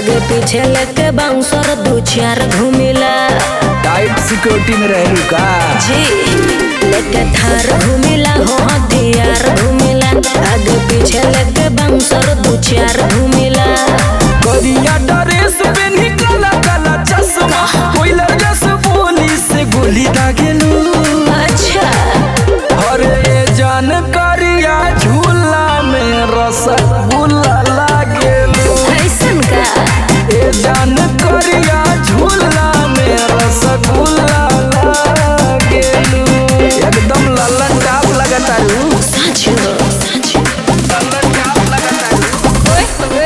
आगे पीछे लेके बाउंसर दू चार घूमिला टाइट सिक्योरिटी में रहलू का जी लेके थार घूमिला हो हथियार घूमिला आगे पीछे लेके बाउंसर दू चार घूमिला करिया ड्रेस पेन्ही काला काला चश्मा कोइला जस बोली से गोली दागेलू अच्छा अरे जान करिया झूला में रसगुल्ला लागेलू ऐसन का ए जान करिया झूला में रसगुल्ला लागेलू एकदम लल्लन टाप लगतारू सच हो सच लल्लन टाप लगतारू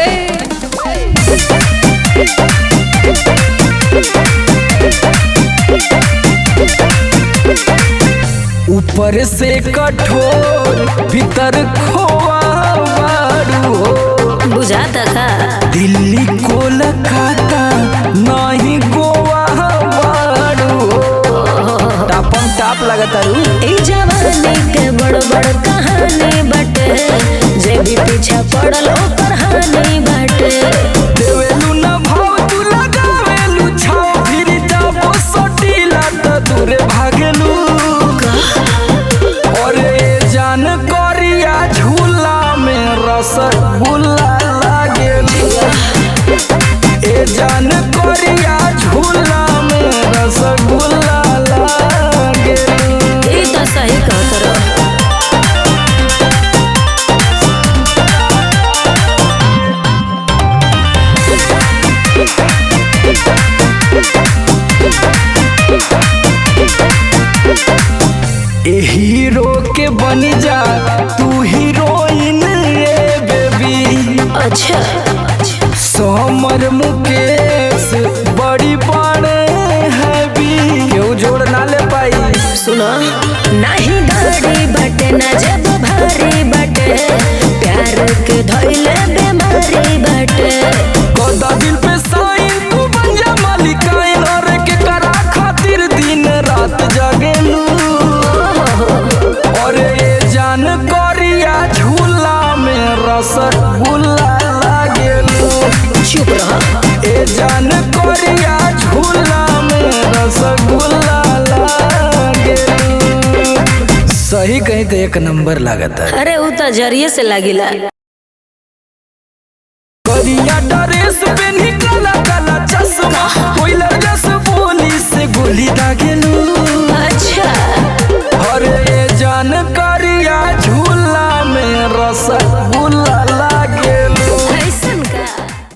ऊपर से कठोर भीतर खोआ बारू हो बुझाता का दिल्ली कोलकाता नहीं गोवा बारू हो टापम टाप लगतारू ई जवानी के बड़ बड़ कहानी बटे जे भी पीछा पड़ल ओकर हानि बटे देवेलू न भाव तू लगावेलू छाव फिर जाबो सटीला त दूरे भागेलू और ए जान करिया झूला में रसगुल्ला लागेलू ए जान करिया झूला में रसगुल्ला लागेलू ई तो सही कहत रहो ए हीरो के बन जा तू हीरोइन रे बेबी अच्छा सोमर मुकेश बड़ी बड़े हैवी केहू जोड़ ना ले पाई सुनो नहीं गाड़ी बटे ना जब भारी बटे प्यार के धोइले बीमारी बटे कदा दिल पे साइन तू बन जा मालिकाइन और के करा खातिर दिन रात जागेलू और ये जान करिया झूला में रसगुल्ला लागेलू चुप रहो ए जान करिया झूला में रसगुल्ला लागेलू सही कहीं तो एक नंबर लागता अरे उ तो जरिए से लागिला करिया ड्रेस पेन्ही काला काला चश्मा कोइला जस बोली से गोली दागेलू अच्छा अरे ये जान करिया झूला में रसगुल्ला